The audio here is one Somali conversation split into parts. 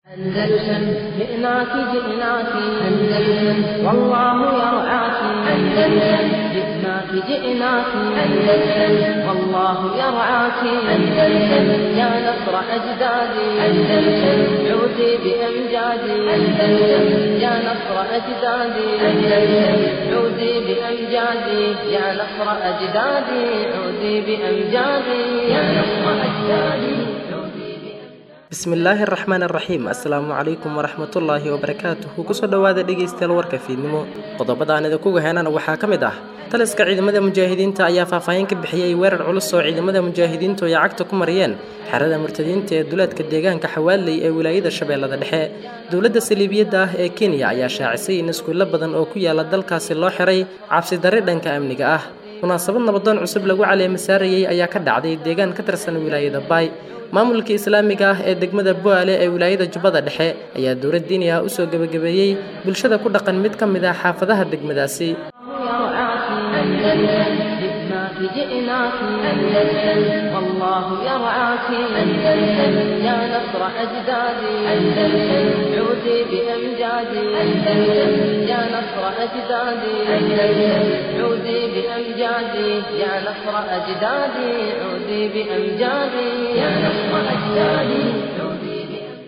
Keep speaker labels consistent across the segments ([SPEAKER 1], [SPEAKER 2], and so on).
[SPEAKER 1] أندلسن جئناك جئناك أندلسن والله يرعاك أندلسن جئناك جئناك أندلسن والله يرعاك أندلسن يا نصر أجدادي أندلسن عودي بأمجادي أندلسن يا نصر أجدادي أندلسن عودي بأمجادي يا نصر أجدادي عودي بأمجادي يا نصر أجدادي
[SPEAKER 2] bismillaahi araxmaan araxiim assalaamu calaykum waraxmatullaahi wabarakaatuhu kusoo dhowaada dhegaystayaal warka fiidnimo qodobada aan idinkuga heenana waxaa ka mid ah taliska ciidamada mujaahidiinta ayaa faahfaahin ka bixiyey weerar culus oo ciidamada mujaahidiintu ay cagta ku mariyeen xerada murtadiinta ee duleedka deegaanka xawaaley ee wilaayada shabeellada dhexe dowladda saliibiyadda ah ee kenya ayaa shaacisay in iskuulo badan oo ku yaala dalkaasi loo xiray cabsidari dhanka amniga ah munaasabad nabadoon cusub lagu caleema saarayey ayaa ka dhacday deegaan ka tirsan wilaayada baay maamulka islaamiga ah ee degmada boale ee wilaayada jubbada dhexe ayaa dowlad diini ah usoo gebagabeeyey bulshada ku dhaqan mid ka mid ah xaafadaha degmadaasi
[SPEAKER 1] جئناك أندلسن والله يرعاك أندلسن يا نصر أجدادي أندلسن عودي بأمجادي أندلسن يا نصر أجدادي أندلسن عودي بأمجادي يا نصر أجدادي عودي بأمجادي يا نصر أجدادي عودي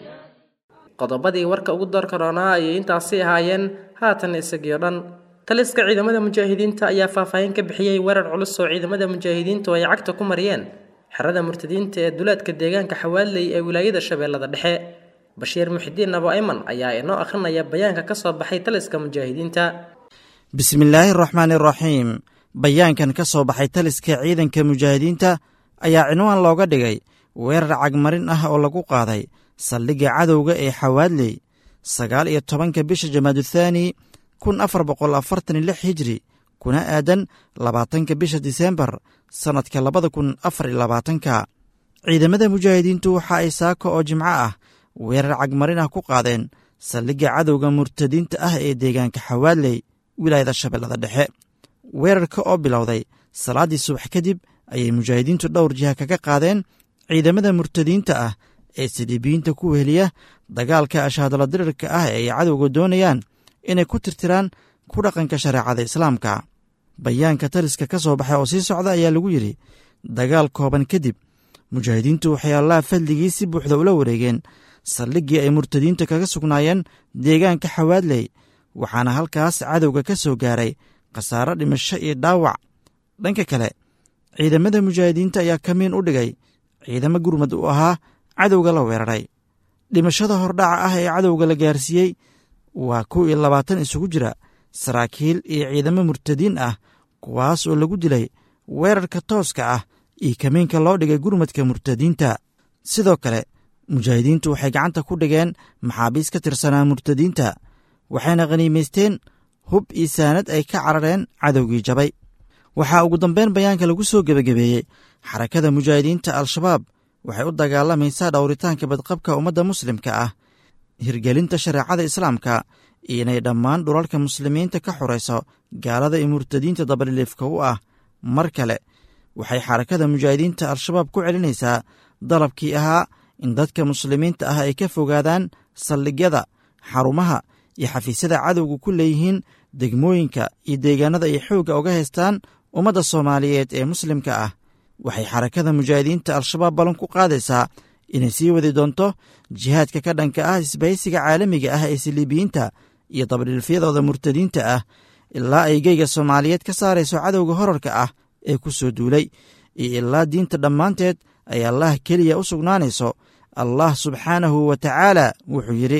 [SPEAKER 2] qodobadii warka ugu doorka roonaa ayay intaasi ahaayeen haatan isagio dhan taliska ciidamada mujaahidiinta ayaa faahfaahin ka bixiyey weerar culus oo ciidamada mujaahidiintu ay cagta ku mariyeen xerada murtadiinta ee duleedka deegaanka xawaaley ee wilaayada shabeellada dhexe bashiir muxidiin abo ayman ayaa inoo akhrinaya bayaanka ka soo baxay taliska mujaahidiinta
[SPEAKER 3] bismillaahi araxmaani araxiim bayaankan ka soo baxay taliska ciidanka mujaahidiinta ayaa cinwaan looga dhigay weerar cagmarin ah oo lagu qaaday saldhigga cadowga ee xawaadley sagaal iyo tobanka bisha jamaaduthani kun afar boqol afartan iyo lix hijri kuna aadan labaatanka bisha diseembar sannadka labada kun afar iyo labaatanka ciidamada mujaahidiintu waxa ay saako oo jimco ah weerar cagmarin ah ku qaadeen saldhigga cadowga murtadiinta ah ee deegaanka xawaadley wilaayada shabeellada dhexe weerarka oo bilowday salaaddii subax kadib ayay mujaahidiintu dhowr jiha kaga qaadeen ciidamada murtadiinta ah ee siliibiyiinta ku weheliya dagaalka ashaadala dirirka ah ee ay cadowga doonayaan inay ku tirtiraan ku dhaqanka shareecada islaamka bayaanka taliska ka soo baxay oo sii socda ayaa lagu yidhi dagaal kooban kadib mujaahidiintu waxay allaha fadligii si buuxda ula wareegeen saldhiggii ay murtadiinta kaga sugnaayeen deegaanka xawaadley waxaana halkaas cadowga ka soo gaaray khasaaro dhimasho iyo dhaawac dhanka kale ciidamada mujaahidiinta ayaa kamiin u dhigay ciidamo gurmad u ahaa cadowga la weeraray dhimashada hordhaca ah ee cadowga la gaarsiiyey waa kow iyo labaatan isugu jira saraakiil iyo ciidamo murtadiin ah kuwaas oo lagu dilay weerarka tooska ah iyo kamiinka loo dhigay gurmadka murtadiinta sidoo kale mujaahidiintu waxay gacanta ku dhigeen maxaabiis ka tirsanaa murtadiinta waxayna khaniimaysteen hub iyo saanad ay ka carareen cadowgii jabay waxaa ugu dambeyn bayaanka lagu soo gebagabeeyey xarakada mujaahidiinta al-shabaab waxay u dagaalamaysaa dhowritaanka badqabka ummadda muslimka ah hirgelinta shareecada islaamka iyo inay dhammaan dhulalka muslimiinta ka xurayso gaalada iyo murtadiinta dabadhiliifka u ah mar kale waxay xarakada mujaahidiinta al-shabaab ku celinaysaa dalabkii ahaa in dadka muslimiinta ah ay ka fogaadaan saldhigyada xarumaha iyo xafiisyada cadowga ku leeyihiin degmooyinka iyo deegaanada ay xoogga uga haystaan ummadda soomaaliyeed ee muslimka ah waxay xarakada mujaahidiinta al-shabaab ballan ku qaadaysaa inay sii wadi doonto jihaadka ka dhanka ah isbahaysiga caalamiga ah ee siliibiyiinta iyo dabadhilfyadooda murtadiinta ah ilaa ay geyga soomaaliyeed ka saarayso cadowga horarka ah ee ku soo duulay iyo ilaa diinta dhammaanteed ay allah keliya u sugnaanayso allah subxaanahu wa tacaala wuxuu yidhi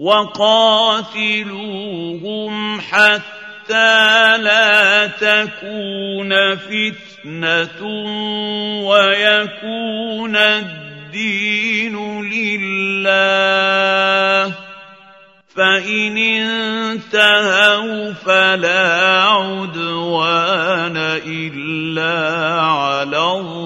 [SPEAKER 4] waqaatiluuhum xataa laa takuuna fitnatun wayakuuna الدين لله فإن انتهوا فلا عدوان إلا على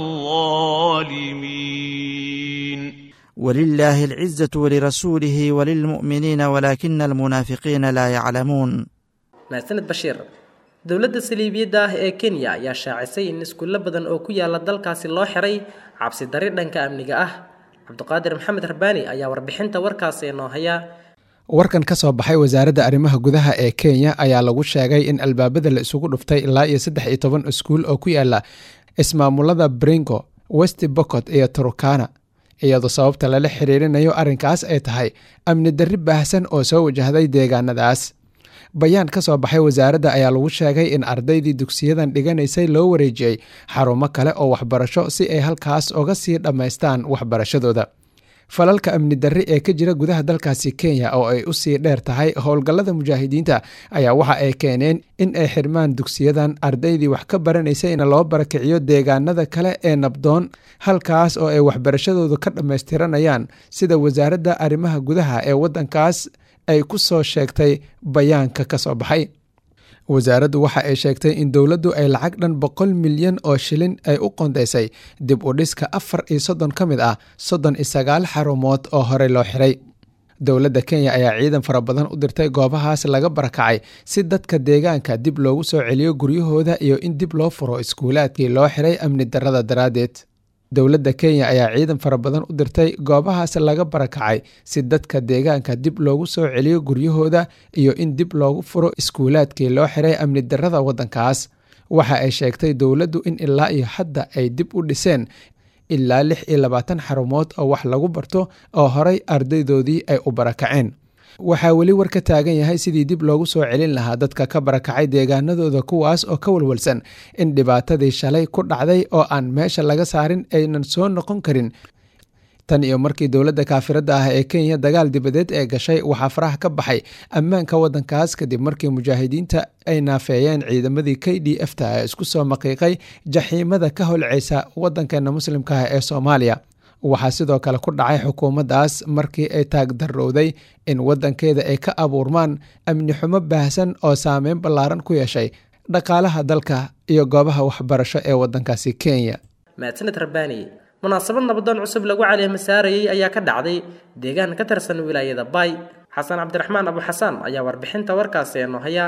[SPEAKER 4] الظالمين
[SPEAKER 3] ولله العزة ولرسوله وللمؤمنين ولكن المنافقين لا يعلمون
[SPEAKER 2] mahadsaned bashiir dowladda saliibiyadda ah ee kenya ayaa shaacisay in iskuulo badan oo ku yaala dalkaasi loo xiray cabsi dari dhanka amniga ah cabdiqaadir maxamed rabbaani ayaa warbixinta warkaasi inoo haya
[SPEAKER 5] warkan ka soo baxay wasaaradda arrimaha gudaha ee kenya ayaa lagu sheegay in albaabada la isugu dhuftay ilaa iyo saddex iyo toban iskuul oo ku yaala ismaamulada bringo west bocot iyo turkana iyadoo sababta lala xiriirinayo arrinkaas ay tahay amni darri baahsan oo soo wajahday deegaanadaas bayaan ka soo baxay wasaaradda ayaa lagu sheegay in ardaydii dugsiyadan dhiganaysay loo wareejiyey xarumo kale oo waxbarasho si ay halkaas uga sii dhammaystaan waxbarashadooda falalka amni darri ee ka jira gudaha dalkaasi kenya oo ay u sii dheer tahay howlgallada mujaahidiinta ayaa waxa ay keeneen in ay xirmaan dugsiyadan ardaydii wax ka baranaysa in loo barakiciyo deegaanada kale ee nabdoon halkaas oo ay waxbarashadooda ka dhammaystiranayaan sida wasaaradda arrimaha gudaha ee waddankaas ay ku soo sheegtay bayaanka ka soo baxay wasaaraddu waxa ay sheegtay in dowladdu ay lacag dhan boqol milyan oo shilin ay u qondaysay dib u dhiska afar iyo soddon ka mid ah soddon iyo sagaal xarumood oo horey loo xiray dowladda kenya ayaa ciidan fara badan u dirtay goobahaas laga barakacay si dadka deegaanka dib loogu soo celiyo guryahooda iyo in dib loo furo iskuulaadkii loo xiray amni darrada daraaddeed dowladda kenya ayaa ciidan fara badan u dirtay goobahaas laga barakacay si dadka deegaanka dib loogu soo celiyo guryahooda iyo in dib loogu furo iskuulaadkii loo xiray amni darrada waddankaas waxa ay sheegtay dowladdu in ilaa iyo hadda ay dib u dhiseen ilaa lix iyo labaatan xarumood oo wax lagu barto oo horay ardaydoodii ay u barakaceen waxaa weli war ka taagan yahay sidii dib loogu soo celin lahaa dadka ka barakacay deegaanadooda kuwaas oo ka walwalsan in dhibaatadii shalay ku dhacday oo aan meesha laga saarin aynan soo noqon karin tan iyo markii dowladda kaafiradda ah ee kenya dagaal dibadeed ee gashay waxaa faraha ka baxay ammaanka waddankaas kadib markii mujaahidiinta ay naafeeyeen ciidamadii k d f ta ee isku soo maqiiqay jaxiimada ka holceysa waddankeena muslimka ah ee soomaaliya waxaa sidoo kale ku dhacay xukuumaddaas markii ay taagdarrowday in waddankeeda ay ka abuurmaan amni xumo baahsan oo saameyn ballaaran ku yeeshay dhaqaalaha dalka iyo goobaha waxbarasho ee waddankaasi kenya
[SPEAKER 2] mahadsaned rabbaani munaasabad nabadoon cusub lagu caleema saarayey ayaa ka dhacday deegaan ka tirsan wilaayada baay xasan cabdiraxmaan abu xasaan ayaa warbixinta warkaasi eenoo haya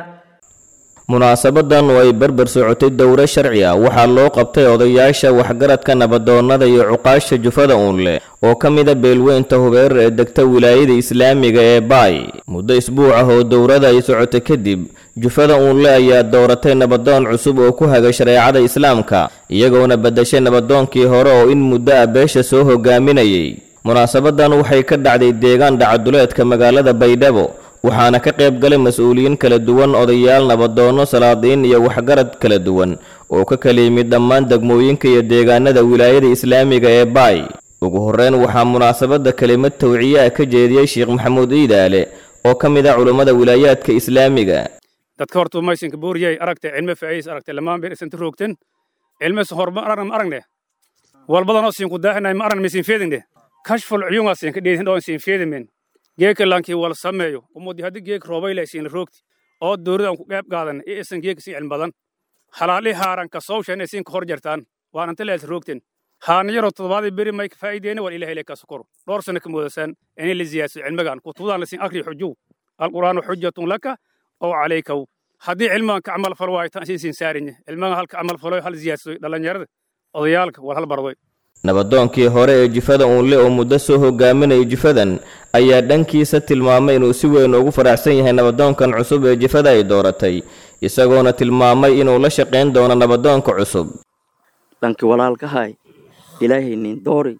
[SPEAKER 6] munaasabadan oo ay berber socotay dowro sharci ah waxaa loo qabtay odayaasha waxgaradka nabadoonnada iyo cuqaasha jufada uunle oo ka mida beelweynta hubeer ee degta wilaayada islaamiga ee baay muddo isbuuc ah oo dowrada ay socotay kadib jufada uunle ayaa dooratay nabadoon cusub oo ku haga shareecada islaamka iyagoona beddeshay nabadoonkii hore oo in muddo ah beesha soo hogaaminayay munaasabadan waxay ka dhacday deegaan dhacaduleedka magaalada baydhabo waxaana ka qayb galay mas-uuliyiin kala duwan odayaal nabadoonno salaadiin iyo waxgarad kala duwan oo ka kala yimid dhammaan degmooyinka iyo deegaanada wilaayada islaamiga ee baay ugu horreyn waxaa munaasabadda kelimad tawciye ah ka jeediyey sheekh maxamuud iidaale oo ka mid ah culummada wilaayaadka islaamiga
[SPEAKER 7] dadka horta maysinka buuriyay aragtay cilme faciis aragtay lamaan bir isanta roogten cilme horma aragna ma aragne walbadanoo siinku daaxinay ma aragna misiin feedingne kashful cuyungaa siinka dheedin dhoo siin feedimen geeka laankii wala sameeyo umudi haddii geek roobay leh siin roogti oo dowladda aan ku qayb qaadan ee isan geeka siin cilmi badan halaali haaran ka sowshan ee siin ka hor jartaan waan anta leelta roogten haana yaroo toddobaadii beri may ka faa'iideena wal ilahay leh ka sokor dhowr sano ka moodasaan inay la ziyaadso cilmigan kutubadaan la siin akri xujuw alqur'aanu xujatun laka oo calaykaw haddii cilmigan ka camal falo waayo tan siin siin saarinye cilmigan halka camal falo hal ziyaadso dhallinyarada odayaalka war hal bardoy
[SPEAKER 6] nabadoonkii hore ee jifada uunle oo muddo soo hogaaminaya jifadan ayaa dhankiisa tilmaamay inuu si weyn ugu faraxsan yahay nabadoonkan cusub ee jifada ay dooratay isagoona tilmaamay inuu la shaqayn doono nabadoonka cusub
[SPEAKER 8] dhanki walaalkahay ilaahay nin doori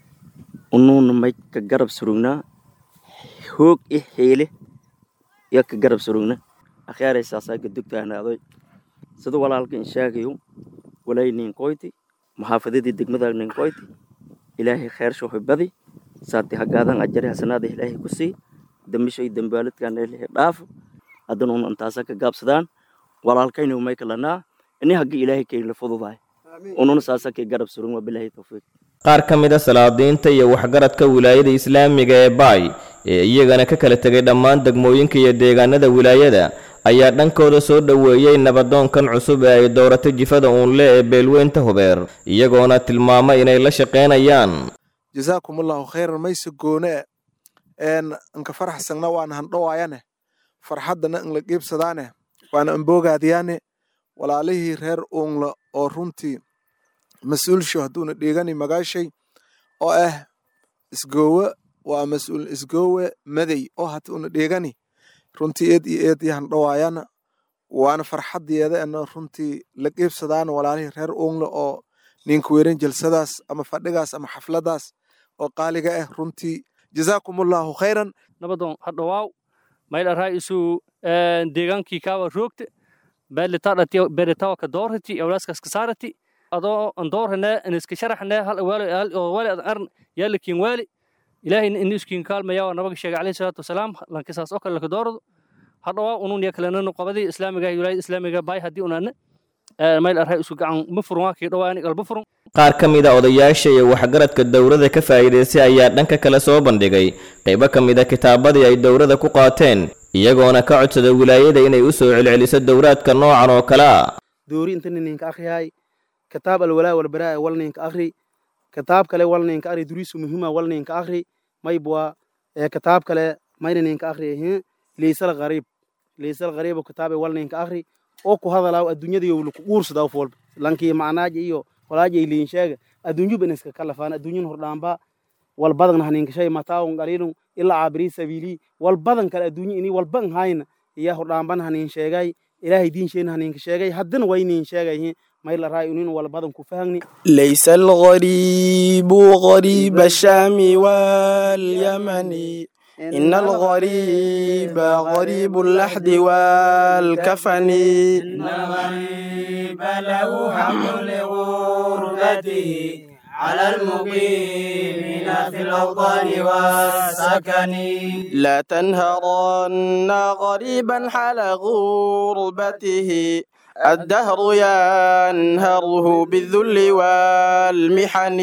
[SPEAKER 8] unuuna may ka garab surugnaa hoog i xiile yo ka garab surugna akhyaaray saasaa gadugtaanaadoy sida walaalkan sheegayo walay nin qoyti maxaafadadii degmada ninkoyti ilaahay khayr shuhi badi saati hagaadan ajari hasanaada ilaahay ku sii dambishay dambaaladkan ilaahay dhaafo haddanuun intaasa ka gaabsadaan walaalkaynu may kalanaa ini haggi ilaahay kaynla fududahay ununa saasa kay garab surun waa bilaahi tawfiiq
[SPEAKER 6] qaar ka mid a salaadiinta iyo waxgaradka wilaayada islaamiga ee baay ee iyagana ka kala tegay dhammaan degmooyinka iyo deegaanada wilaayada ayaa dhankooda soo dhoweeyey nabadoonkan cusub ee ay dooratay jifada uunle ee beelweynta hubeer iyagoona tilmaamay inay la shaqaynayaan
[SPEAKER 9] jasaakumullahu khayran mayse goone een inka faraxsagna waana handhowaayane farxaddana inla qiibsadaane waana amboogaadiyaane walaalihii reer uunla oo runtii mas-uulsho hadduuna dhiigani magaashay oo ah isgoowe waa mas-uul isgoowe maday oo hata una dheegani runtii eed iyo eed yahan dhawaayana waana farxadeeda ena runtii la qiibsadaana walaalihii reer uungle oo ninka weeran jalsadaas ama fadhigaas ama xafladaas oo qaaliga ah runtii jazaakumullahu khayran
[SPEAKER 10] nabadoon hadhawaaw maydharaa isu deegaankii kaawa roogte beelitawa ka doorati awlaaskaas ka saarati adoo an doorhane aniska sharaxne hal waali waali adan arn yaalikin waali ilaahay in iskin kaalmaya waa nabaga sheegay calayhi salaatu wasalaam lankisaas oo kale laka doorado hadhawaa unun ya kalenanu qabadii islaamiga wilaayada islaamiga baay haddii unaane mayl arhay isku gacan ma furun waa kii dhawaani qalba furun
[SPEAKER 6] qaar ka mid a odayaasha iyo waxgaradka dowladda ka faa'iidaystay ayaa dhanka kale soo bandhigay qaybo ka mid a kitaabadii ay dowladda ku qaateen iyagoona ka codsada wilaayada inay u soo celceliso dowraadka noocan oo kale a
[SPEAKER 11] doori inta ninka akhriyahay kitaab alwalaa walbaraa wal ninka akhri kitaab kale wal ninka akhri duriisu muhiima wal ninka akhri maybwa kitaab kale mayna ninka akhri leysal qariib leysal qariib kitaabe wal ninka akhri oo ku hadalaaw adduunyada laku guursadaa fool lankii macnaaja iyo walaaja iliin sheega adduunyu ban iska kalafaan adduunyan hordhaamba wal badan haninkashay mataawun qaliilun ilaa caabiri sabiili wal badan kale adduunyo ini walban hayna iya hordhaamban hanin sheegay ilaahay diinsheen haninka sheegay haddana waynin sheegay mayla raay unin wal badan ku fahagni
[SPEAKER 12] ليس الغريب غريب الشام واليمن إن الغريب غريب اللحد والكفن
[SPEAKER 13] إن الغريب له حق لغربته على المقيمين في الأوطان والسكن
[SPEAKER 12] لا تنهرن غريبا حال غربته الدهر ينهره بالذل والمحن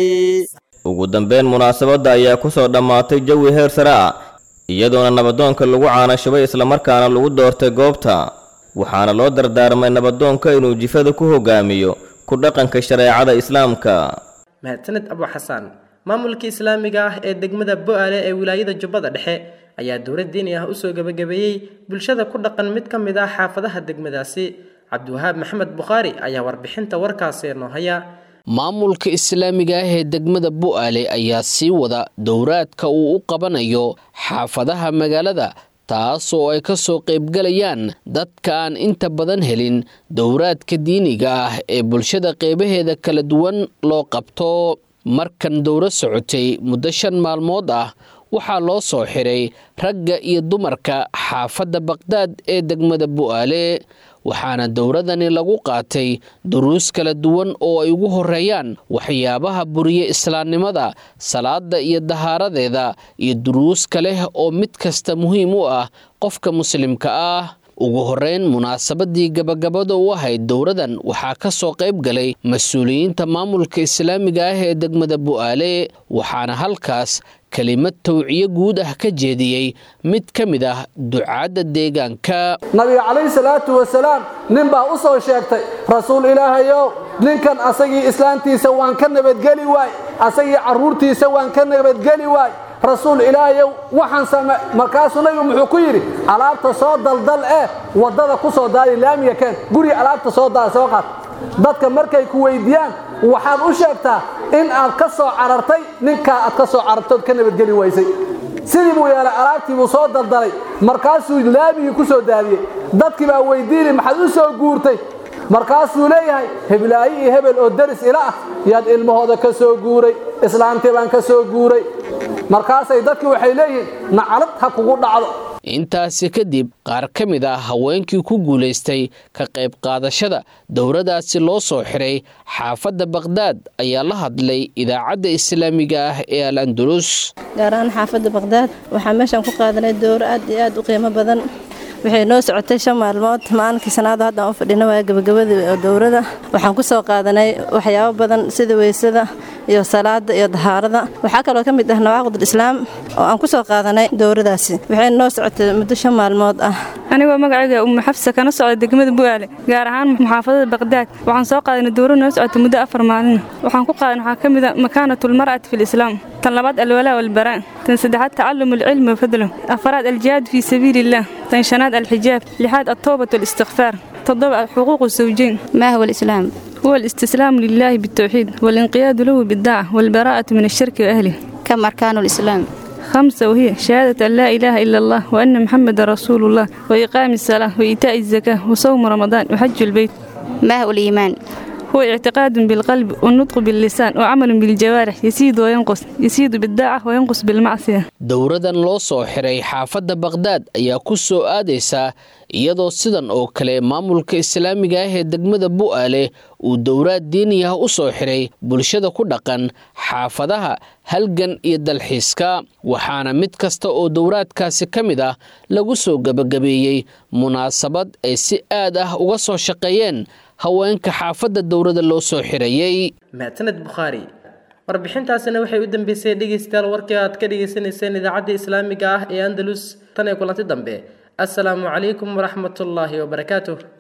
[SPEAKER 6] ugu dambeyn munaasabadda ayaa ku soo dhammaatay jawi heer sare ah iyadoona nabadoonka lagu caanashubay islamarkaana lagu doortay goobta waxaana loo dardaarmay nabadoonka inuu jifada ku hogaamiyo ku dhaqanka shareecada islaamka
[SPEAKER 2] mahadsaned abu xasaan maamulka islaamiga ah ee degmada bo-aale ee wilaayada jubbada dhexe ayaa dowlad diini ah usoo gebagabeeyey bulshada ku dhaqan mid ka mid ah xaafadaha degmadaasi cabdiwahaab maxamed bukhaari ayaa warbixinta warkaasi noo haya
[SPEAKER 14] maamulka islaamiga ah ee degmada bu'aale ayaa sii wada dowraadka uu u qabanayo xaafadaha magaalada taas oo ay ka soo qaybgalayaan dadka aan inta badan helin dowraadka diiniga ah ee bulshada qeybaheeda kala duwan loo qabto markan dowro socotay muddo shan maalmood ah waxaa loo soo xiray ragga iyo dumarka xaafadda baqhdaad ee degmada bu'aale waxaana dowradani lagu qaatay duruus kala duwan oo ay ugu horeeyaan waxyaabaha buriye islaamnimada salaada iyo dahaaradeeda iyo duruus kale oo mid kasta muhiim u ah qofka muslimka ah ugu horeyn munaasabadii gabagabada u ahayd dowradan waxaa ka soo qayb galay mas-uuliyiinta maamulka islaamiga ah ee degmada bu'aale waxaana halkaas kelimad tawciyo guud ah ka jeediyey mid ka mid ah ducaadda deegaanka
[SPEAKER 15] nabiga calayhi salaatu wasalaam nin baa u soo sheegtay rasuul ilaahayow ninkan asagii islaantiisa waan ka nabadgeli waay asagii carruurtiisa waan ka nabadgeli waay rasuul ilaahayow waxaan same markaasuu nabigu muxuu ku yidhi alaabta soo daldal eh waddada ku soo daadi laamiga keen guriga alaabta soo daada soo qaad dadka markay ku weydiiyaan waxaad u sheegtaa in aad ka soo carartay ninkaa aad ka soo carartood ka nabadgeli waysay sidii buu yeelay alaabtii buu soo daldalay markaasuu laamigii ku soo daadiyey dadkii baa weydiinay maxaad u soo guurtay markaasuu leeyahay heblaayi iyo hebel oo deris ila ah yaad ilmahooda ka soo guuray islaantii baan ka soo guuray markaasay dadkii waxay leeyihiin nacalad ha kugu dhacdo
[SPEAKER 14] intaasi kadib qaar ka mid ah haweenkii ku guulaystay ka qayb qaadashada dowradaasi loo soo xiray xaafadda baqhdaad ayaa la hadlay idaacadda islaamiga ah ee al andulus
[SPEAKER 16] gaar ahaan xaafadda baqhdaad waxaa meeshaan ku qaadanay dowro aad iyo aad u qiimo badan waxay noo socotay shan maalmood maalinkii sanaada haddaan u fadhina waa gabagabada dowrada waxaan ku soo qaadanay waxyaabo badan sida weysada iyo salaada iyo dahaarada waxaa kaloo ka mid ah nawaaqid islaam oo aan ku soo qaadanay dowradaasi waxay noo socotay muddo shan maalmood ah
[SPEAKER 17] anigoo magacayga umu xafsa kana socda degmada bu'aale gaar ahaan muxaafadada baqdaad waxaan soo qaadanay dowro noo socotay muddo afar maalin waxaan ku qaadan waxaa ka mid a makaanatulmar'ati fi lislaam tan labaad alwalaa walbaraa tan saddexaad tacallum alcilmi wafadlo afaraad aljihaad fii sabiili illah tan shanaad الحجاب لحاد التوبة والاستغفار تضبع حقوق الزوجين
[SPEAKER 18] ما هو الإسلام؟
[SPEAKER 17] هو الاستسلام لله بالتوحيد والانقياد له بالدعة والبراءة من الشرك وأهله
[SPEAKER 18] كم أركان الإسلام
[SPEAKER 17] خمسة وهي شهادة أن لا إله إلا الله وأن محمد رسول الله وإقام الصلاة وإيتاء الزكاة وصوم رمضان وحج البيت
[SPEAKER 18] ما هو الإيمان
[SPEAKER 17] هو اعتقاد بالقلب والنطق باللسان وعمل بالجوارح يزيد وينقص يزيد بالداعة وينقص بالمعصية
[SPEAKER 14] dowradan loo soo xiray xaafadda baqhdaad ayaa ku soo aadaysa iyadoo sidan oo kale maamulka islaamiga ah ee degmada bu'aale uu dowraad diini ah u soo xiray bulshada ku dhaqan xaafadaha halgan iyo dalxiiska waxaana mid kasta oo dowraadkaasi ka mid ah lagu soo gebagabeeyey munaasabad ay si aad ah uga soo shaqeeyeen haweenka xaafadda dowrada loo soo xirayey
[SPEAKER 2] mahadsaned bukhaari warbixintaasina waxay u dambeysay dhegeystayaal warkii aad ka dhegeysaneyseen idaacadda islaamiga ah ee andalus tan ee kulanti dambe assalaamu calaykum waraxmatullaahi wabarakaatuh